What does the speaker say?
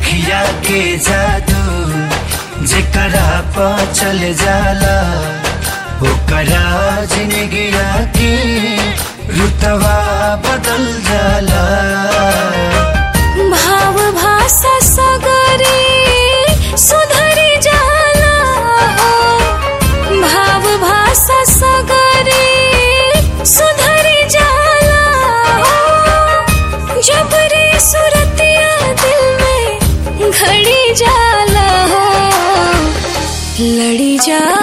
अखिया के जादू जेकरा पा चल जाला ओकरा जिंदगिया के रुतवा बदल जाला भाव भाषा सगरे सुधरी जाला हो भाव भाषा सगरे सुधरी जाला हो जब रे सुरतिया दिल में घड़ी जाला हो लड़ी जाला